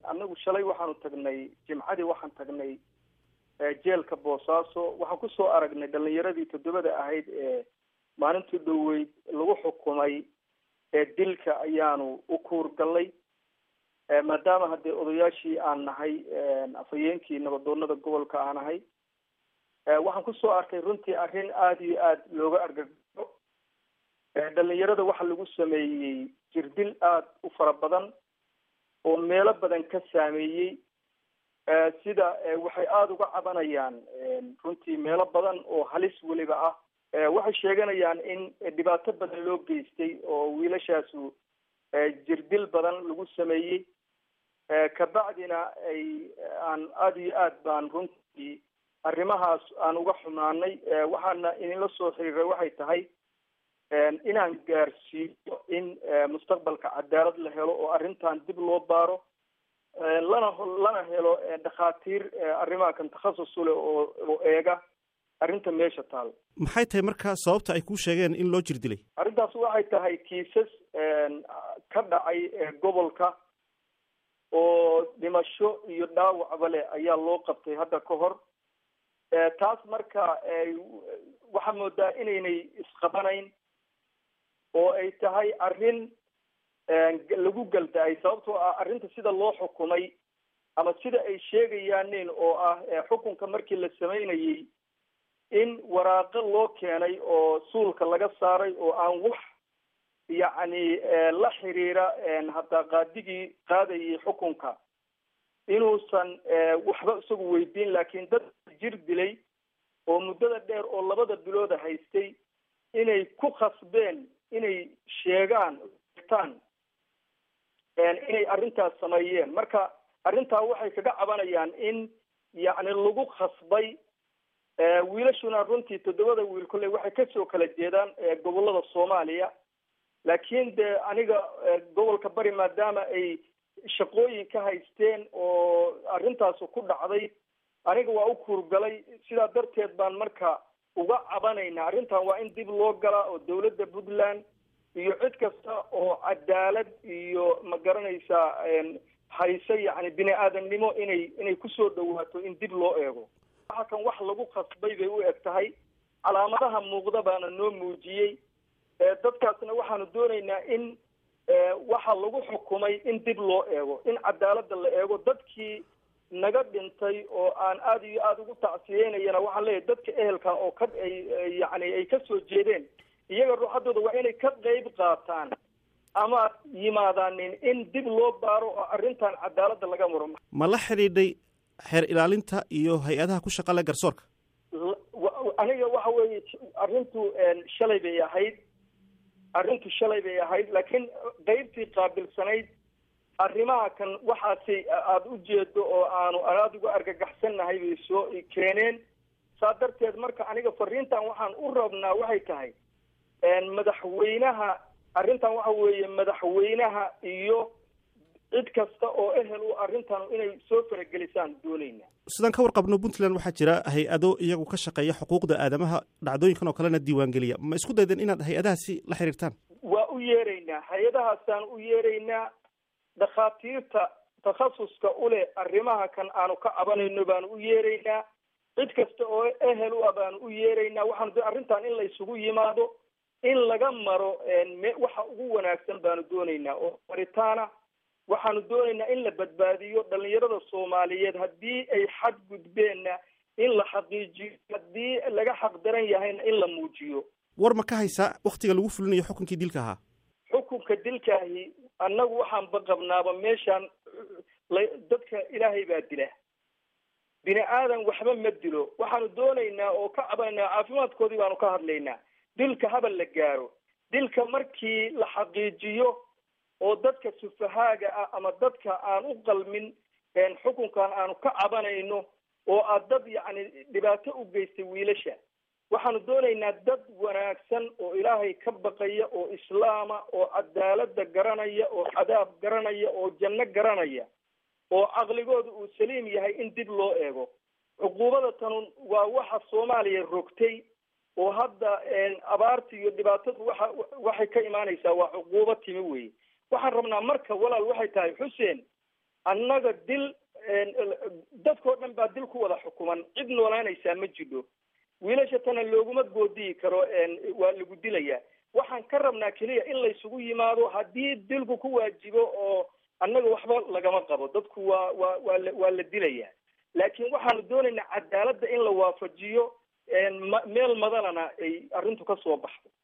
annagu shalay waxaanu tagnay jimcadii waxaan tagnay jeelka boosaaso waxaan kusoo aragnay dhalinyaradii toddobada ahayd ee maalintii dhoweyd lagu xukumay ee dilka ayaanu u kuurgallay maadaama haddee odayaashii aan nahay afhayeenkii nabadoonada gobolka aan ahay waxaan kusoo arkay runtii arrin aada iyo aada looga argagaxo dhalinyarada waxaa lagu sameeyey jirdil aada u fara badan oo meelo badan ka saameeyey sida waxay aada uga cabanayaan runtii meelo badan oo halis weliba ah waxay sheeganayaan in dhibaato badan loo geystay oo wiilashaasu jirdil badan lagu sameeyey kabacdina ay aan aada iyo aad baan runtii arrimahaas aan uga xumaanay waxaana idinla soo xiriiray waxay tahay inaan gaarsiiyo in mustaqbalka cadaalad la helo oo arrintan dib loo baaro lana lana helo dhakhaatiir arrimaha kan takhasus uleh oo oo eega arrinta meesha taal maxay tahay markaa sababta ay kuu sheegeen in loo jir dilay arrintaas waxay tahay kiisas ka dhacay gobolka oo dhimasho iyo dhaawacba leh ayaa loo qabtay hadda ka hor taas marka waxaa moodaa inaynay isqabanayn oo ay tahay arrin lagu galda-ay sababtoo ah arrinta sida loo xukumay ama sida ay sheegayaanin oo ah xukunka markii la samaynayey in waraaqo loo keenay oo suulka laga saaray oo aan wax yacni la xiriira hataa qaadigii qaadayay xukunka inuusan waxba isagu weydiin laakiin dad jir dilay oo muddada dheer oo labada bilooda haystay inay ku khasbeen inay sheegaan tan inay arrintaas sameeyeen marka arrintaa waxay kaga cabanayaan in yacni lagu khasbay wiilashuna runtii toddobada wiil kolley waxay kasoo kala jeedaan gobolada soomaaliya laakiin de aniga gobolka bari maadaama ay shaqooyin ka haysteen oo arrintaas ku dhacday aniga waa u kuurgalay sidaa darteed baan marka uga cabanaynaa arrintan waa in dib loo galaa oo dawladda puntland iyo cid kasta oo cadaalad iyo ma garanaysaa hayse yacni bini aadamnimo inay inay kusoo dhawaato in dib loo eego waxa kan wax lagu khasbay bay u eg tahay calaamadaha muuqda baana noo muujiyey dadkaasna waxaanu doonaynaa in waxa lagu xukumay in dib loo eego in cadaaladda la eego dadkii naga dhintay oo aan aada iyo aada ugu tacsiyeynayana waxaan leeyahay dadka ehelka oo ka ay yacni ay kasoo jeedeen iyaga ruuxaddooda waa inay ka qeyb qaataan ama yimaadaanin in dib loo baaro oo arrintan cadaaladda laga muro ma la xidhiidhay xeer ilaalinta iyo hay-adaha ku shaqale garsoorka aniga waxa weeye arrintu shalay bay ahayd arrintu shalay bay ahayd laakiin qeybtii qaabilsanayd arrimaha kan waxaasi aada u jeedo oo aanu aada uga argagaxsannahay bay soo keeneen saa darteed marka aniga fariintan waxaan u rabnaa waxay tahay madaxweynaha arrintan waxa weeye madaxweynaha iyo cid kasta oo ehel u arrintan inay soo faragelisaan doonayna sidaan ka warqabno puntland waxaa jira hay-ado iyagu ka shaqeeya xuquuqda aadamaha dhacdooyinkan oo kalena diiwaangeliya ma isku daydeen inaad hay-adahaasi la xiriirtaan waa u yeeraynaa hay-adahaasaan u yeeraynaa dhakhaatiirta takhasuska uleh arrimaha kan aanu ka cabanayno baanu u yeeraynaa cid kasta oo ehel u ah baanu u yeeraynaa waxaanu arrintan in la isugu yimaado in laga maro waxa ugu wanaagsan baanu doonaynaa oo maritaana waxaanu doonaynaa in la badbaadiyo dhalinyarada soomaaliyeed haddii ay xad gudbeenna in la xaqiijiyo haddii laga xaq daran yahayna in la muujiyo war ma ka haysaa waktiga lagu fulinayo xukunkii dilka ahaa xukunka dilkaahi annagu waxaan baqabnaaba meeshaan dadka ilaahay baa dila bini aadan waxba ma dilo waxaanu doonaynaa oo ka cabanaynaa caafimaadkoodii baanu ka hadlaynaa dilka habal la gaaro dilka markii la xaqiijiyo oo dadka sufahaaga ah ama dadka aan u qalmin xukunkan aanu ka cabanayno oo aad dad yacni dhibaato u geystay wiilasha waxaanu doonaynaa dad wanaagsan oo ilaahay ka baqaya oo islaama oo cadaaladda garanaya oo cadaab garanaya oo janno garanaya oo caqligooda uu saliim yahay in dib loo eego cuquubada tanun waa waxa soomaaliya rogtay oo hadda abaarta iyo dhibaatadu waxa waxay ka imaanaysaa waa cuquubo timi wey waxaan rabnaa marka walaal waxay tahay xuseen annaga dil dadkao dhan baa dil ku wada xukuman cid noolaanaysaa ma jidho wiilasha tana looguma goodiyi karo waa lagu dilayaa waxaan ka rabnaa keliya in laysugu yimaado haddii dilku ku waajibo oo annaga waxba lagama qabo dadku waa waa waa la waa la dilayaa laakiin waxaanu doonaynaa cadaaladda in la waafajiyo meel madanana ay arrintu ka soo baxdo